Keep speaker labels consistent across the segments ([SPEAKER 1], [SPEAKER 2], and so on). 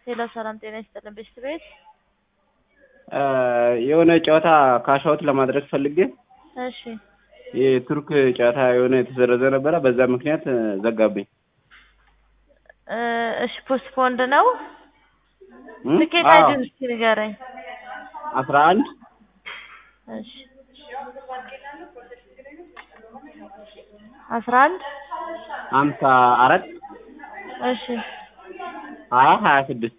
[SPEAKER 1] ሄሎ ሰላም ጤና ይስጥልን ቤስት ቤት
[SPEAKER 2] የሆነ ጨዋታ ካሻውት ለማድረግ ፈልጌ
[SPEAKER 1] እሺ
[SPEAKER 2] የቱርክ ጨዋታ የሆነ የተሰረዘ ነበረ። በዛ ምክንያት ዘጋብኝ።
[SPEAKER 1] እ እሺ ፖስትፖንድ ነው
[SPEAKER 2] እም?
[SPEAKER 1] ትኬት
[SPEAKER 2] አዎ።
[SPEAKER 1] አይዲውን እስኪ ንገረኝ
[SPEAKER 2] አስራ አንድ
[SPEAKER 1] እሺ አስራ አንድ
[SPEAKER 2] ሀምሳ አራት
[SPEAKER 1] እሺ
[SPEAKER 2] ሀያ ሀያ ስድስት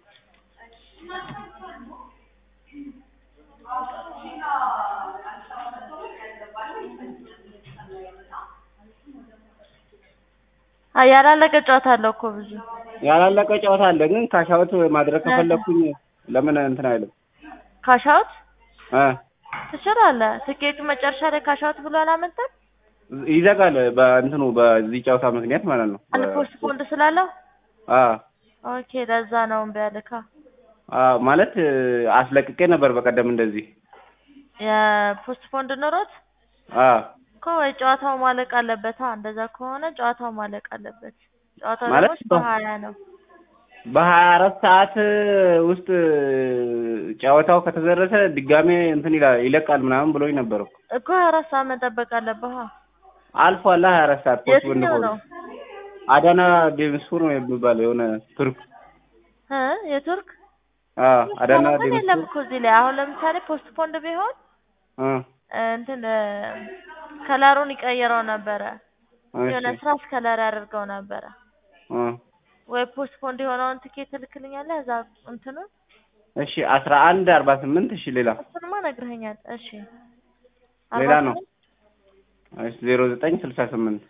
[SPEAKER 1] አይ ያላለቀ ጨዋታ አለው እኮ ብዙ
[SPEAKER 2] ያላለቀ ጨዋታ አለ። ግን ካሻውት ማድረግ ከፈለኩኝ ለምን እንትን አይልም?
[SPEAKER 1] ካሻውት
[SPEAKER 2] እ
[SPEAKER 1] ትችላለህ። ትኬቱ መጨረሻ ላይ ካሻውት ብሎ አላመጣም
[SPEAKER 2] ይዘጋል በእንትኑ በዚህ ጨዋታ ምክንያት ማለት ነው።
[SPEAKER 1] አንድ ፖስትፖንድ ስላለው
[SPEAKER 2] አ
[SPEAKER 1] ኦኬ ለዛ ነው እምቢ ያለካ
[SPEAKER 2] አ ማለት አስለቅቄ ነበር በቀደም እንደዚህ
[SPEAKER 1] የፖስትፖንድ ኖሮት
[SPEAKER 2] አ
[SPEAKER 1] እኮ ወይ ጨዋታው ማለቅ አለበታ። እንደዛ ከሆነ ጨዋታው ማለቅ አለበት። ጨዋታው
[SPEAKER 2] ማለት
[SPEAKER 1] ደግሞ በሀያ ነው።
[SPEAKER 2] በሀያ አራት ሰዓት ውስጥ ጨዋታው ከተደረሰ ድጋሜ እንትን ይላል ይለቃል ምናምን ብሎኝ ነበር እኮ።
[SPEAKER 1] እኮ ሀያ አራት ሰዓት መጠበቅ አለብህ።
[SPEAKER 2] አልፏል ሀያ አራት ሰዓት ፖስት ብን
[SPEAKER 1] የትኛው
[SPEAKER 2] ሆነ
[SPEAKER 1] ነው
[SPEAKER 2] አዳና ዴምስፑር ነው የሚባለው የሆነ ቱርክ
[SPEAKER 1] እ የቱርክ
[SPEAKER 2] አ አዳና
[SPEAKER 1] ፖስትፖንድ የለም
[SPEAKER 2] ዴምስፑር
[SPEAKER 1] እኮ እዚህ ላይ አሁን ለምሳሌ ፖስትፖንድ ቢሆን
[SPEAKER 2] እ
[SPEAKER 1] እ እንትን እ ከለሩን ይቀይረው ነበረ የሆነ
[SPEAKER 2] እሺ
[SPEAKER 1] ስራስ ከለር ያደርገው ነበረ።
[SPEAKER 2] እ
[SPEAKER 1] ወይ ፖስትፖንድ የሆነውን ትኬት ትልክልኛለህ እዛ እንትኑን
[SPEAKER 2] እሺ አስራ አንድ አርባ ስምንት እሺ ሌላ
[SPEAKER 1] እሱንማ ነግረኸኛል። እሺ
[SPEAKER 2] ሌላ
[SPEAKER 1] አርባ
[SPEAKER 2] ነው
[SPEAKER 1] ስምንት
[SPEAKER 2] እሺ ዜሮ ዘጠኝ ስልሳ ስምንት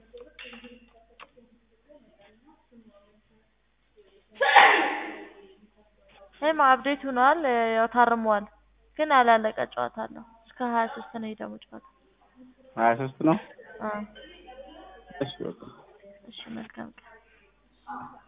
[SPEAKER 1] ይሄማ አፕዴት ሆኗል። እ ያው ታርሟል፣ ግን ያላለቀ ጨዋታ አለው። እስከ ሀያ ሶስት ነው ደግሞ ጨዋታ።
[SPEAKER 2] ሀያ ሶስት ነው
[SPEAKER 1] አ
[SPEAKER 2] እሺ በቃ
[SPEAKER 1] እሺ መልካም ቀን